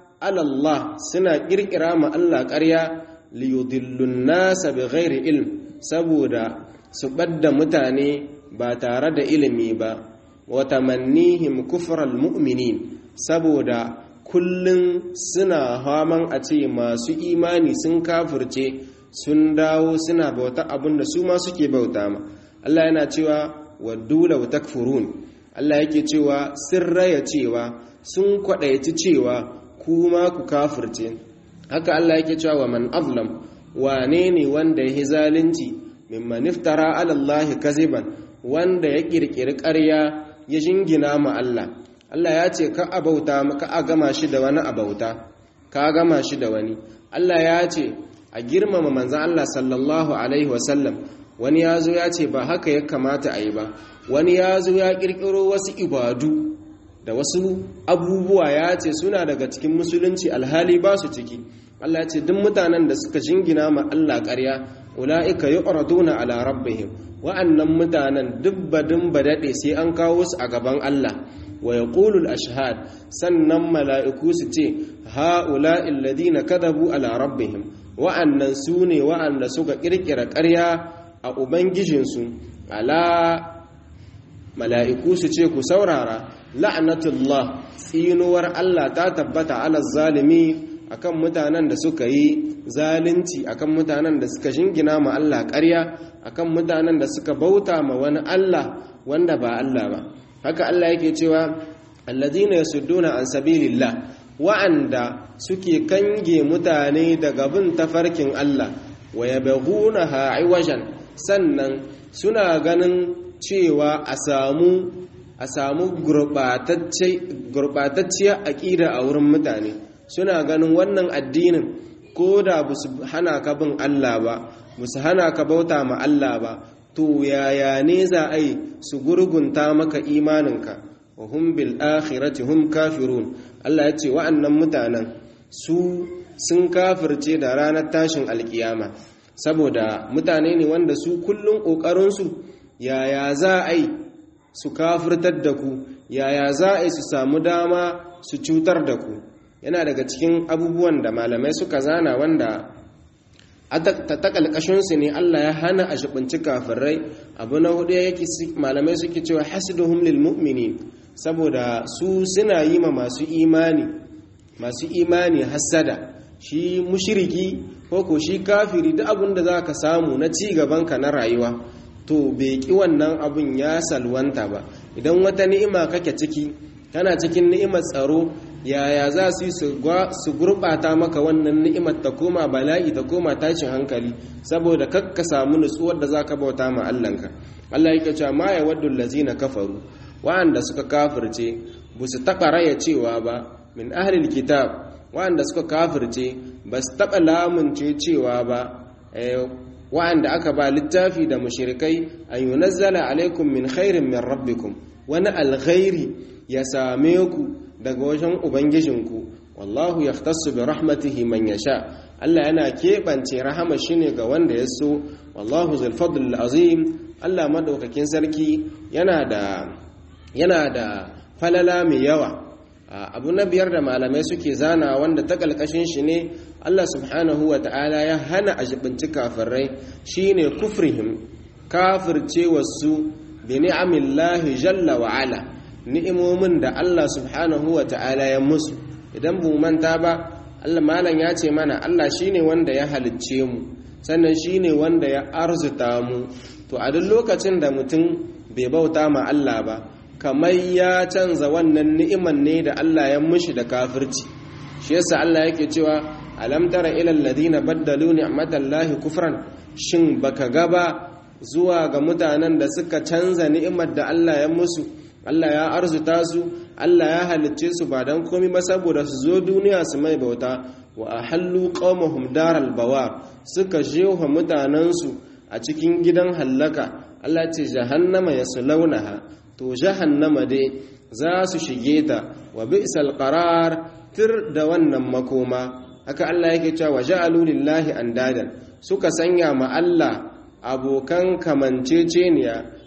alallah suna kirkira ma Allah ƙarya liyudillun nasa bighairi ilm saboda su ɓadda mutane ba tare da ilimi ba wa tamannihim kufral mu'minin saboda kullun suna haman a ce masu imani sun kafirce sun dawo suna bauta abin da su ma suke bauta ma Allah yana cewa waddu law takfurun Allah yake cewa sun raya cewa sun kwadaici cewa kuma ku kafirce haka Allah yake cewa wa man azlam wane ne wanda ya zalunci mimman iftara ala Allah kaziban wanda ya kirkiri ƙarya ya jingina ma Allah Allah ya ce ka abauta ka a gama shi da wani abauta ka gama shi da wani Allah ya ce a girmama manzan Allah sallallahu Alaihi wasallam wani ya zo ya ce ba haka ya kamata a yi ba wani ya zo ya ƙirƙiro wasu ibadu da wasu abubuwa ya ce suna daga cikin musulunci alhali ba su ciki Allah ya ce duk mutanen da suka jingina ma Allah ƙarya ula'ika yi ƙwaraduna ala rabbihim wa'annan mutanen dubbadin ba daɗe sai an kawo su a gaban Allah wa ya ashhad sannan mala'iku su ce ha'ula'il ladina kadabu ala rabbihim wa'annan su ne wa'anda suka ƙirƙira ƙarya a ubangijinsu ala mala'iku su ce ku saurara la'natullah tsinuwar Allah ta tabbata ala zalimi akan mutanen da suka yi zalunci akan mutanen da suka shingina ma Allah ƙarya akan mutanen da suka bauta ma wani Allah wanda ba Allah ba haka Allah yake cewa alladhina yasudduna an sabilillah wa'anda suke kange mutane daga bin tafarkin Allah wa yabghunaha iwajan sannan suna ganin cewa a samu a samu gurɓatacciyar aƙida a wurin mutane suna ganin wannan addinin ko da ba su hana ka bin Allah ba ba su hana ka bauta ma Allah ba to yaya ne za a yi su gurgunta maka imaninka wa hum bil akhirati hum kafirun Allah ya ce wa'annan mutanen su sun kafirce da ranar tashin alkiyama saboda mutane ne wanda su kullum ƙoƙarinsu yaya za a yi su kafirtar da ku yaya za a yi su samu dama su cutar da ku yana daga cikin abubuwan da malamai suka zana wanda ta takalkashinsu ne Allah ya hana a shibinci kafirai abu na hudu yake malamai suke cewa hasiduhum lil mu'minin saboda su suna yi ma masu imani masu imani hasada shi mushiriki ko ko shi kafiri duk abin da za ka samu na ci gabanka na rayuwa to bai ki wannan abin ya salwanta ba idan wata ni'ima kake ciki kana cikin ni'imar tsaro yaya za su yi su gurɓata maka wannan ni'imar ta koma bala'i ta koma tashin hankali saboda kakka samu nutsuwar da za ka bauta ma Allahnka Allah yake cewa ma ya waddu lazina kafaru wa'anda suka kafirce ba su taɓa raya cewa ba min ahlil kitab wa'anda suka kafirce ba su taɓa lamunce cewa ba wa'anda aka ba littafi da mushrikai an yunazzala alaikum min khairin min rabbikum wani alkhairi ya same ku daga wajen ubangijinku wallahu yahtassu bi rahmatihi man yasha Allah yana keɓance rahama shine ga wanda ya so wallahu zul fadl azim Allah madaukakin sarki yana da yana da falala mai yawa abu na biyar da malamai suke zana wanda ta kalkashin shi ne Allah subhanahu wa ta'ala ya hana a jibinci kafirai shine kufrihim kafirce wasu bi ni'amillahi jalla wa ala ni'imomin da Allah subhanahu wa ta'ala ya musu idan bu manta ba Allah malam ya ce mana Allah shine wanda ya halicce mu sannan shine wanda ya arzuta mu to a duk lokacin da mutum bai bauta ma Allah ba kamar ya canza wannan ni'iman ne da Allah ya mushi da kafirci shi yasa Allah yake cewa alam tara ila alladhina baddalu ni'matallahi kufran shin baka gaba zuwa ga mutanen da suka canza ni'imar da Allah ya musu Allah ya arzuta su Allah ya halicce su ba dan komai ba saboda su zo duniya su mai bauta wa ahallu qaumahum daral bawa suka jefa mutanensu a cikin gidan hallaka Allah ce jahannama yaslaunaha to jahannama dai za su shige ta wa bi'sal qarar tir da wannan makoma haka Allah yake cewa ja'alu lillahi andadan suka sanya ma Allah abokan kamanceceniya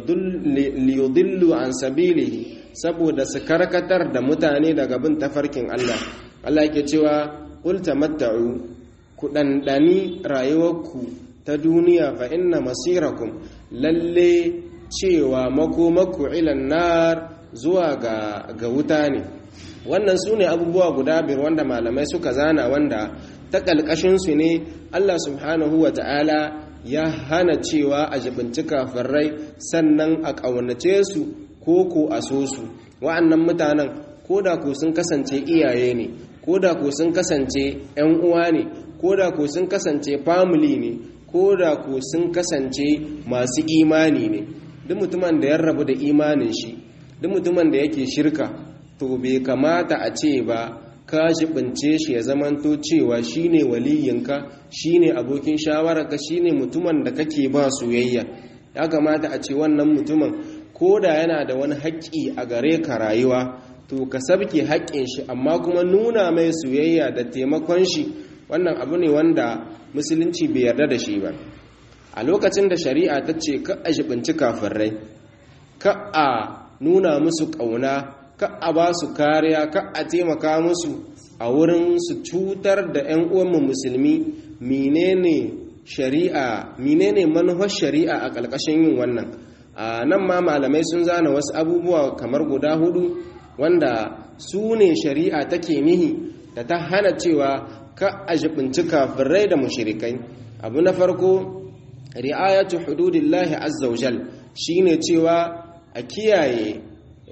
liyudillu an sabilihi saboda su karkatar da mutane daga bin tafarkin Allah Allah yake cewa qul tamatta'u ku dandani rayuwarku ta duniya fa inna masirakum lalle cewa makomaku ilan nar zuwa ga, ga wuta ne wannan su ne abubuwa guda biyar wanda malamai suka zana wanda ta ƙalƙashinsu ne allah subhanahu wa ta'ala ya hana cewa a jibinci kafirai sannan a ƙaunace su ko ko a so su wa'annan mutanen ko da ko sun kasance iyaye ne ko da ko sun kasance 'yan uwa ne ko da ko sun kasance family ne ko da ko sun kasance masu imani ne duk mutumin da ya rabu da imanin shi duk mutumin da yake shirka to bai kamata a ce ba ka jibince shi ya zamanto cewa shine waliyinka shine abokin shawararka shine mutumin da kake ba soyayya ya kamata a ce wannan mutumin ko da yana da wani haƙƙi a gare ka rayuwa to ka sabke haƙƙin shi amma kuma nuna mai soyayya da taimakon shi wannan abu ne wanda musulunci bai yarda da shi ba a lokacin da shari'a ta ce ka a jibinci kafirai ka a nuna musu ƙauna ka a ba su kariya ka a taimaka musu a wurin su cutar da 'yan uwanmu musulmi menene shari'a menene manufar shari'a a ƙarƙashin yin wannan a nan ma malamai sun zana wasu abubuwa kamar guda hudu wanda su ne shari'a take nihi da ta hana cewa ka a jibinci kafirai da mushirikai abu na farko ri'ayatu hududillahi azza wajal shine cewa a kiyaye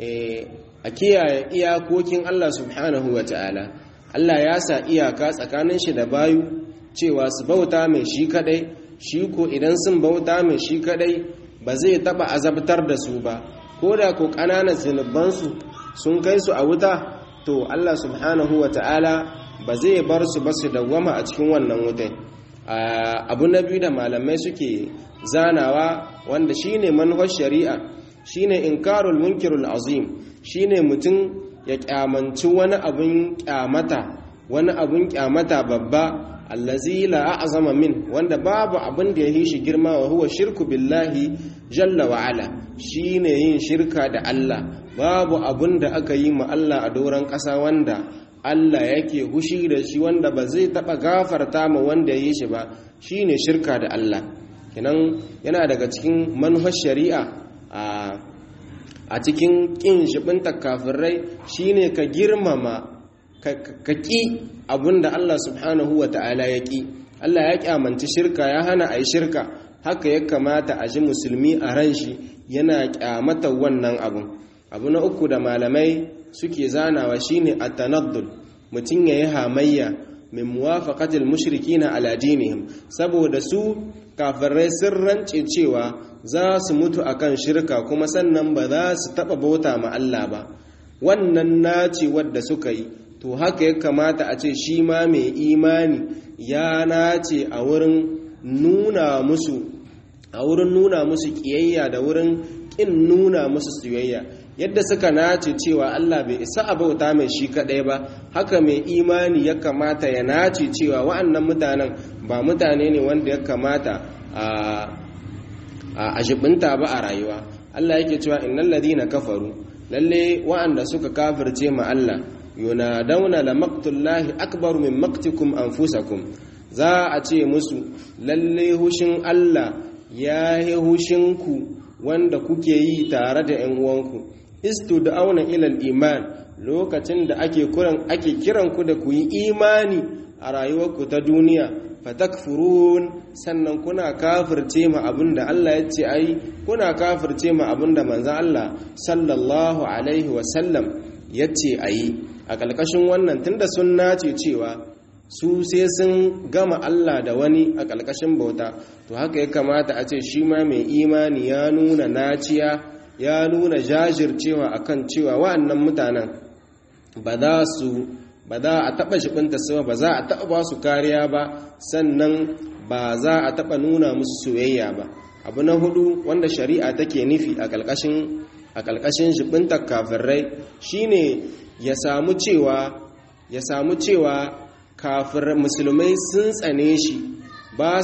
a kiyaye iyakokin Allah subhanahu wa ta'ala Allah ya sa iyaka tsakanin shi da bayu cewa su bauta mai shi kadai shi ko idan sun bauta mai shi kadai ba zai taba azabtar da su ba ko da ko ƙananan zunubansu sun kai su a wuta to Allah subhanahu wa ta'ala ba zai bar su ba su dawwama a cikin wannan wutai abu na biyu da malamai suke zanawa wanda shine manhaj shari'a shine inkarul munkirul azim shine mutum ya kyamanci wani abun kyamata wani abun kyamata babba allazi la a'zama min wanda babu abin da yahi shi girma wa huwa shirku billahi jalla wa ala shine yin shirka da Allah babu abin da aka yi ma Allah a doron ƙasa wanda Allah yake hushi da shi wanda ba zai taba gafarta ma wanda ya yi shi ba shine shirka da Allah kenan yana daga cikin manhaj shari'a a a cikin kin shibinta kafirai shine ka girmama ka ƙi abinda Allah subhanahu wa ta'ala ya ƙi Allah ya ƙyamanci shirka ya hana a yi shirka haka ya kamata a ji musulmi a ran shi yana ƙyamata wannan abun abu na uku da malamai suke zanawa shine at-tanaddul mutum yayi hamayya min muwafaqatil mushrikina ala dinihim saboda su kafirai sun rance cewa za su mutu akan shirka kuma sannan ba za su taba bauta ma Allah ba wannan naci wadda suka yi to haka ya kamata a ce shi ma mai imani ya nace a wurin nuna musu a wurin nuna musu kiyayya da wurin kin nuna musu soyayya yadda suka nace cewa Allah bai isa a bauta mai shi kadai ba haka mai imani ya kamata ya nace cewa wa'annan mutanen ba mutane ne wanda ya kamata a jibinta ba a rayuwa Allah yake cewa innal ladina kafaru lalle wa'anda suka kafirce ma Allah yunadawna la maqtullahi akbaru min maqtikum anfusakum za a ce musu lalle hushin Allah ya yi hushinku wanda kuke yi tare da 'yan uwanku istu da auna ilal iman lokacin da ake kuran ake kiran ku da ku yi imani a rayuwarku ta duniya fatakfurun sannan kuna kafirce ma abinda Allah ya ce ai kuna kafirce ma abinda manzon Allah sallallahu alaihi wasallam ya ce ayi a ƙalƙashin wannan tunda sun nace cewa su sai sun gama Allah da wani a ƙalƙashin bauta to haka ya kamata a ce shi ma mai imani ya nuna naciya ya nuna jajircewa akan cewa wa'annan mutanen ba za su ba za a taɓa shibinta su ba za a taɓa ba su kariya ba sannan ba za a taɓa nuna musu soyayya ba abu na hudu wanda shari'a take nufi a ƙalƙashin a ƙalƙashin shibinta kafirai shine ya samu cewa ya samu cewa kafir musulmai sun tsane shi ba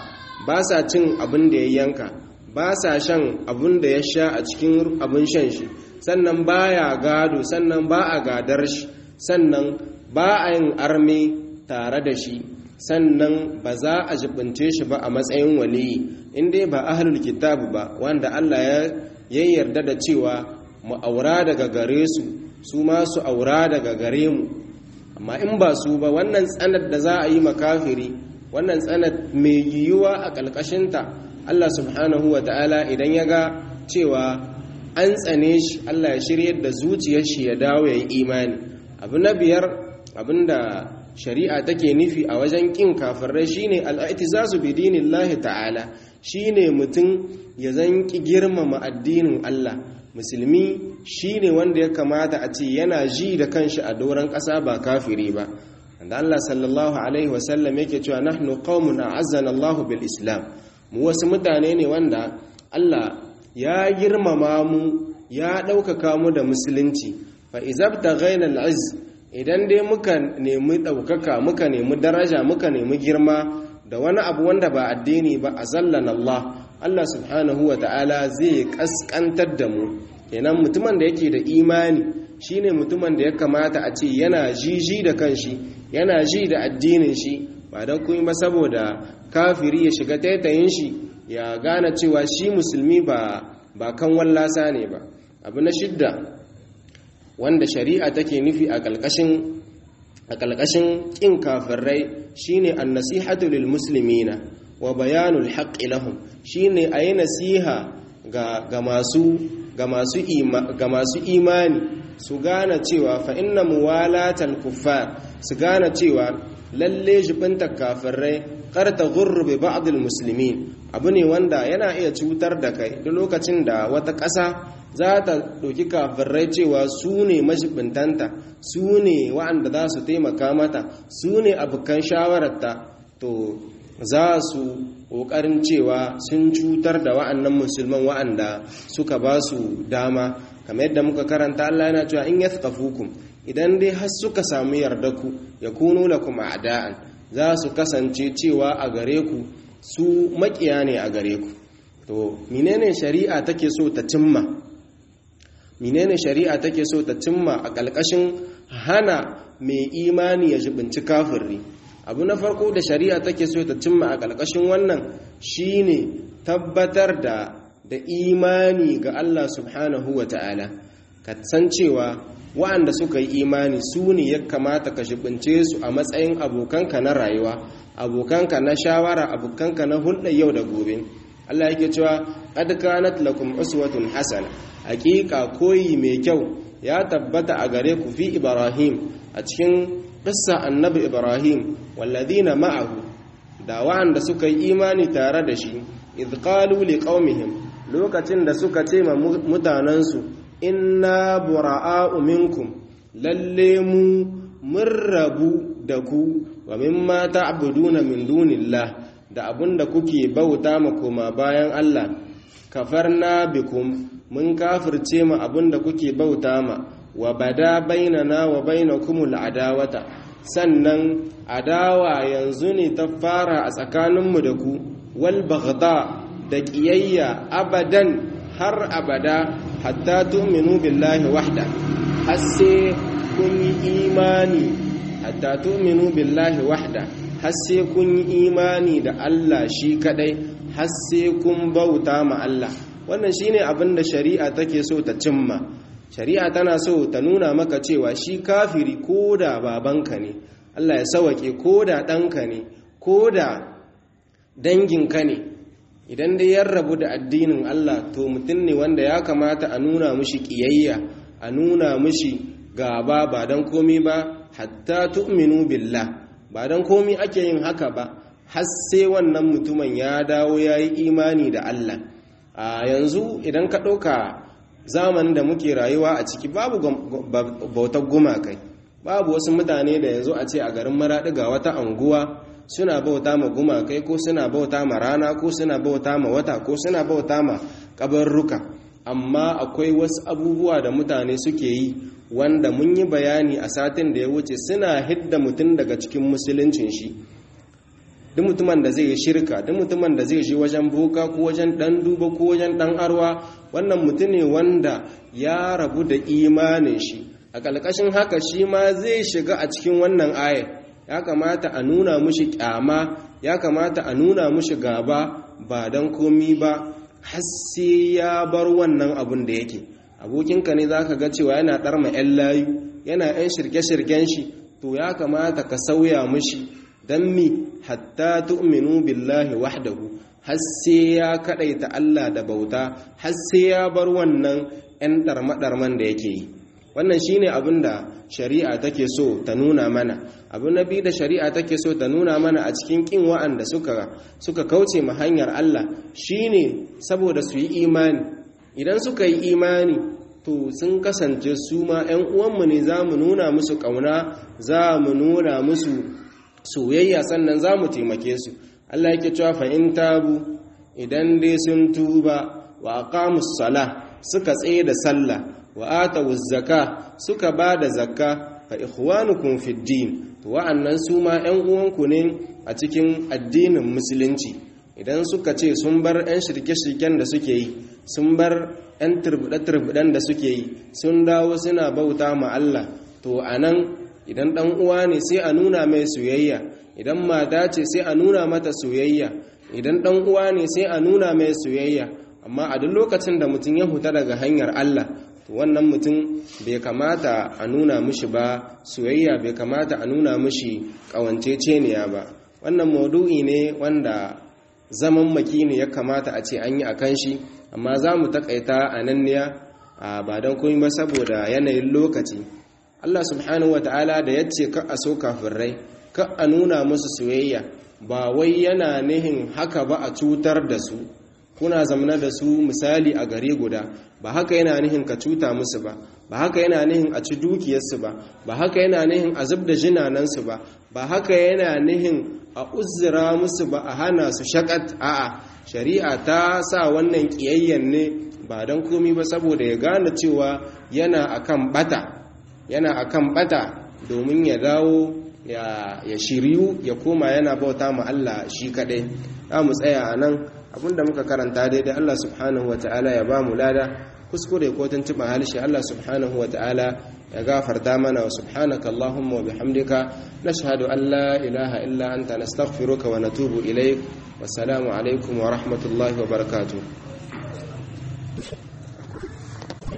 sa cin abin da ya yanka ba sa shan abin da ya sha a cikin abin shan shi sannan ba ya gado sannan ba a gadar shi sannan ba a yin arme tare da shi sannan ba za a jibince shi ba a matsayin waliyi inda ba ahlul kitab ba wanda Allah ya yarda da cewa mu aura daga gare su su ma su aura daga gare mu amma in ba su ba wannan tsanar da za a yi makafiri wannan tsanar mai yiwuwa a ƙalƙashinta Allah subhanahu wa ta'ala idan ya ga cewa an tsane shi Allah ya shiryar da zuciyar shi ya dawo ya yi imani abu na biyar abinda shari'a take nufi a wajen ƙin kafirai shine al'aitizazu bi dinillahi ta'ala shine mutum ya zanki girmama addinin Allah musulmi shine wanda ya kamata a ce yana ji da kanshi a doron ƙasa ba kafiri ba da Allah sallallahu alaihi wasallam yake cewa nahnu qaumun a'azzana Allah bil islam mu wasu mutane ne wanda Allah ya girmama mu ya ɗaukaka mu da musulunci fa izabta ghayna al-izz idan dai muka nemi ɗaukaka muka nemi daraja muka nemi girma da wani abu wanda ba addini ba azallan Allah Allah subhanahu wa ta'ala zai kaskantar da mu kenan mutumin da yake da imani shine mutumin da ya kamata a ce yana jiji da kanshi yana ji da addinin shi ba don kuma ba saboda kafiri ya shiga taitayin shi ya gane cewa shi musulmi ba ba kan wallasa ne ba abu na shidda wanda shari'a take nufi a ƙalƙashin a ƙalƙashin ƙin kafirai shine an-nasihatu lil muslimina wa bayanul haqqi lahum shine ayi nasiha ga ga masu ga masu ga masu imani su gane cewa fa inna muwalatal kuffar su gane cewa lalle jibinta kafirai karta gurru bi ba'dil muslimin abu ne wanda yana iya cutar da kai duk lokacin da wata ƙasa za ta ɗauki kafirai cewa su ne mashibintanta su ne wa'anda za su taimaka mata su ne abokan shawararta to za su ƙoƙarin cewa sun cutar da wa'annan musulman wa'anda suka ba su dama kamar yadda muka karanta Allah yana cewa in yathqafukum idan dai har suka samu yarda ku yakunu lakum a'da'an za su kasance cewa a gare ku su makiya ne a gare ku to menene shari'a take so ta cimma menene shari'a take so ta cimma a ƙalƙashin hana mai imani ya jibinci kafirri abu na farko da shari'a take so ta cimma a ƙalƙashin wannan shine tabbatar da da imani ga Allah subhanahu wa ta'ala ka san cewa wa'anda suka yi imani su ne ya kamata ka jibince su a matsayin abokanka na rayuwa abokanka na shawara abokanka na hulɗar yau da gobe Allah yake cewa qad kanat lakum uswatun hasana hakika koyi mai kyau ya tabbata a gare ku fi Ibrahim a cikin qissa annabi Ibrahim walladhina ma'ahu da wa'anda suka yi imani tare da shi idh qalu liqaumihim lokacin da suka ce ma mutanansu inna bura'a'u minkum lalle mu mun rabu da ku wa mimma ta'buduna min dunillah da abinda kuke bauta ma koma bayan Allah kafarna bikum mun kafirce ma abinda kuke bauta ma wa bada bainana wa bainakumul adawata sannan adawa yanzu ne ta fara a tsakaninmu da ku wal baghda da ƙiyayya abadan har abada hatta tu'minu billahi wahda har sai kun yi imani hatta tu'minu billahi wahda har sai kun yi imani da Allah shi kadai har sai kun bauta ma Allah wannan shine abin da shari'a take so ta cimma shari'a tana so ta nuna maka cewa shi kafiri ko da babanka ne Allah ya sawake ko da ɗanka ne ko da danginka ne idan dai ya rabu da addinin Allah to mutum ne wanda ya kamata a nuna mushi ƙiyayya a nuna mushi gaba ba don komi ba hatta tu'minu billah ba don komi ake yin haka ba har sai wannan mutumin ya dawo ya yi imani da Allah a yanzu idan ka ɗauka zamanin da muke rayuwa a ciki babu bautar gumakai babu wasu mutane da yanzu a ce a garin maraɗi ga wata anguwa suna bauta ma gumakai ko suna bauta ma rana ko suna bauta ma wata ko suna bauta ma kabarruka amma akwai wasu abubuwa da mutane suke yi wanda mun yi bayani a satin da ya wuce suna hidda mutum daga cikin musuluncin shi duk mutumin da zai yi shirka duk mutumin da zai je wajen boka ko wajen dan duba ko wajen dan arwa wannan mutum ne wanda ya rabu da imanin shi a ƙalƙashin haka shi ma zai shiga a cikin wannan ayar ya kamata a nuna mushi kyama ya kamata a nuna mushi gaba ba don komi ba har sai ya bar wannan abun da yake abokinka ne zaka ga cewa yana ɗarma 'yan layu yana 'yan shirke-shirken shi to ya kamata ka sauya mushi don mi hatta tu'minu billahi wahdahu har sai ya kaɗaita Allah da bauta har sai ya bar wannan 'yan ɗarma-ɗarman da yake yi wannan shine abin da shari'a take so ta nuna mana abu na biyu da shari'a take so ta nuna mana a cikin kin wa'anda suka suka kauce ma hanyar Allah shine saboda su yi imani idan suka yi imani to sun kasance su ma 'yan uwanmu ne za mu nuna musu ƙauna za mu nuna musu soyayya sannan za mu taimake su Allah yake cewa fa in tabu idan dai sun tuba wa aqamus sala suka tsaye da sallah wa atawu zaka suka ba da zakka fa ikhwanukum fid din to wa'annan su ma ƴan uwanku ne a cikin addinin musulunci idan suka ce sun bar ƴan shirke-shirken da suke yi sun bar ƴan turbuɗe-turbuɗen da suke yi sun dawo suna bauta ma Allah to anan idan ɗan uwa ne sai a nuna mai soyayya idan mata ce sai a nuna mata soyayya idan ɗan uwa ne sai a nuna mai soyayya amma a duk lokacin da mutum ya huta daga hanyar Allah to wannan mutum bai kamata a nuna mishi ba soyayya bai kamata a nuna mishi ƙawanceceniya ba wannan maudu'i ne wanda zaman maki ne ya kamata a ce an yi a kan shi amma za mu taƙaita a nan ne ba don komai ba saboda yanayin lokaci Allah subhanahu wata'ala da ya ce ka a so kafirai ka a nuna musu soyayya ba wai yana nihin haka ba a cutar da su kuna zamana da su misali a gare guda ba haka yana nihin ka cuta musu ba ba haka yana nihin a ci dukiyarsu ba ba haka yana nihin a zub da jinanansu ba ba haka yana nihin a uzura musu ba a hana su shakat a'a shari'a ta sa wannan kiyayyen ne ba don komi ba saboda ya gane cewa yana akan bata yana akan bata domin ya dawo ya shiryu ya koma yana bauta ma Allah shi kadai za mu tsaya a nan abinda muka karanta daidai Allah subhanahu wa ta'ala ya ba mu lada kuskure ko tuntuɓa halishe Allah subhanahu wa ta'ala ya gafarta mana wa subhanaka Allahumma wa bihamdika nashhadu an la ilaha illa anta nastaghfiruka wa natubu ilaik wassalamu alaikum wa rahmatullahi wa barakatuh